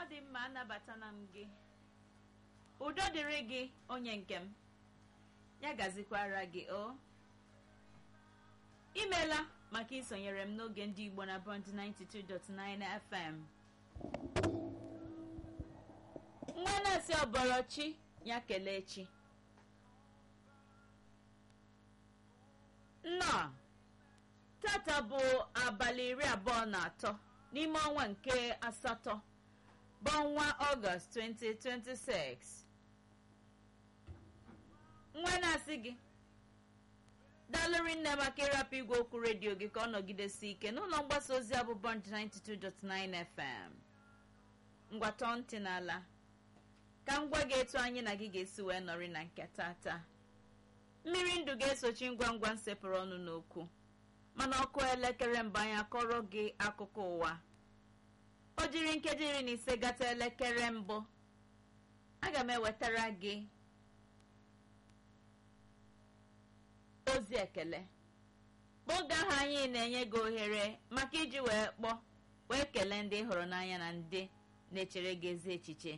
ọ dị mma anabatana m gị udo dịrị gị onye nke m ya gazikwara gị o imeela maka isonyere m n'oge ndị igbo na bond 92.9 fm nwa na-asị ọbọrọchi ya kelee chi nnọọ tata bụ abalị iri abụọ na atọ n'ime ọnwa nke asatọ bụ ọnwa ọgọst 2026 nwa na-asị gị dalụrị nne maka ịrapụ igwe okwu redio gị ka ọ nọgidesi ike n'ụlọ mgbasa ozi abụ bond 92.9 fm ngwatọ ntị n'ala ka m gwa gị etu anyị na gị ga-esi wee nọrị na nke tata mmiri ndụ ga-esochi ngwa ngwa nsepụrụ ọnụ n'okwu mana ọkụ elekere mbụ anyị akọrọ gị akụkọ ụwa o jiri nkeji iri na ise gata elekere mbụ aga m ewetara gị ozi ekele oge ahụ anyị na-enye gị ohere maka iji wee kpọọ wee kelee ndị ị hụrụ n'anya na ndị na-echere gị ezi echiche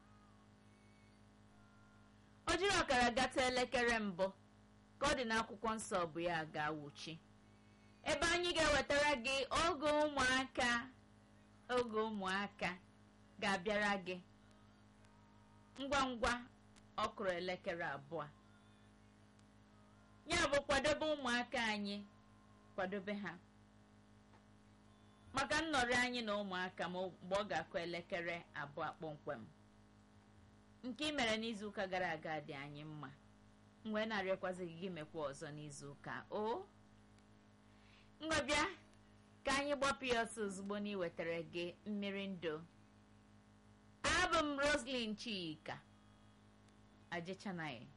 o jiri ọkara gata elekere mbụ ka ọ dị n'akwụkwọ nsọ bụ ya ga-awụchi ebe anyị ga-ewetara gị oge ụmụaka oge ụmụaka ga-abịara gị ngwa ngwa ọ kụrụ elekere abụọ ya bụ kwadobe ụmụaka anyị kwadobe ha maka nnọrị anyị na ụmụaka ma mgbe ọ ga-akụ elekere abụọ kpọmkwem nke ị mere n'izuụka gara aga dị anyị mma m wee na-arịọkwazi gị mekwa ọzọ n'izuụka o ngwabịa ka anyị gbapụ ya ọsọ ozugbo na iwetara gị mmiri ndụ abụ m roslyn chika ajechanaghị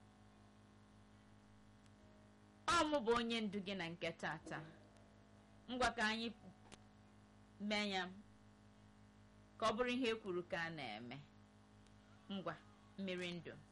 ọ mụ bụ onye ndu gị na nke tata ngwa ka anyị mee ya ka ọ bụrụ ihe e kwuru ka a na-eme ngwa mmiri ndụ